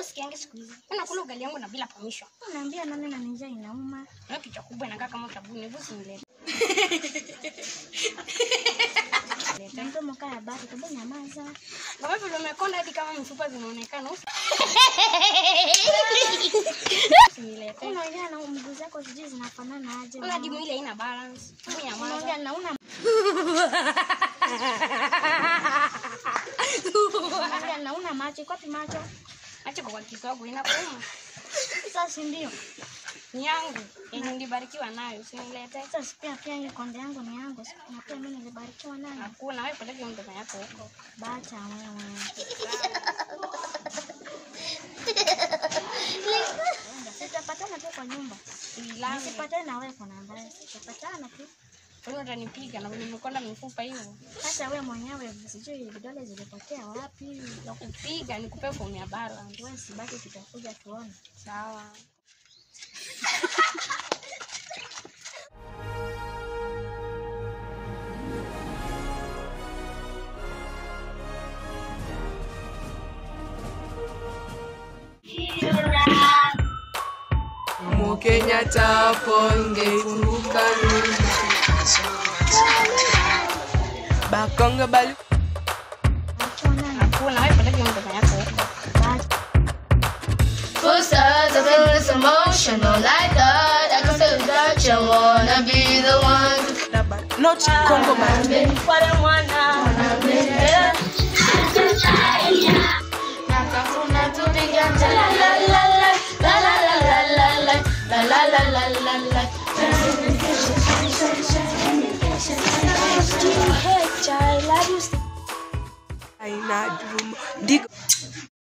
sikiangi siku hizi. Mimi nakula ugali yangu na bila permission. Unaambia nani na njaa inauma? Na kichwa kubwa inakaa kama sabuni, hebu usinilete. Na mdomo kaya bado kabla nyamaza. Kama vile umekonda hadi kama mifupa zinaonekana. usi- Usinilete. Unaongea na mguu zako sijui zinafanana aje. Una hadi mwili haina balance. Mimi nyamaza. Unaongea na una Unaongea na una macho, iko wapi macho? Acha kwa kisogo inakuuma. Sasa si ndio? Ni yangu yenye nilibarikiwa nayo, usinilete. Sasa pia pia hii konde yangu ni yangu. Na pia mimi nilibarikiwa nayo. Hakuna wewe peleke mdomo yako huko. Bacha wewe. Tutapatana tu kwa nyumba. Ilani. Nisipatane na wewe kuna mbaya. Tutapatana tu. Wewe utanipiga na nimekonda mifupa hiyo. Sasa wewe mwenyewe sijui vidole zilipotea wapi. Na kupiga nikupe fomu ya balance. Wewe sibaki tutakuja tuone. Sawa. Mukenya taponge funguka Bakonga bali Achana na Hakuna wewe peleke mdomo yako huko. bacha. Posters of endless emotional like that. I can say that you wanna be the one. not Congo bali Nakafuna tupiga cha la la la la la la la la la la la la la la la la. Hey, child, love you. aina drum dig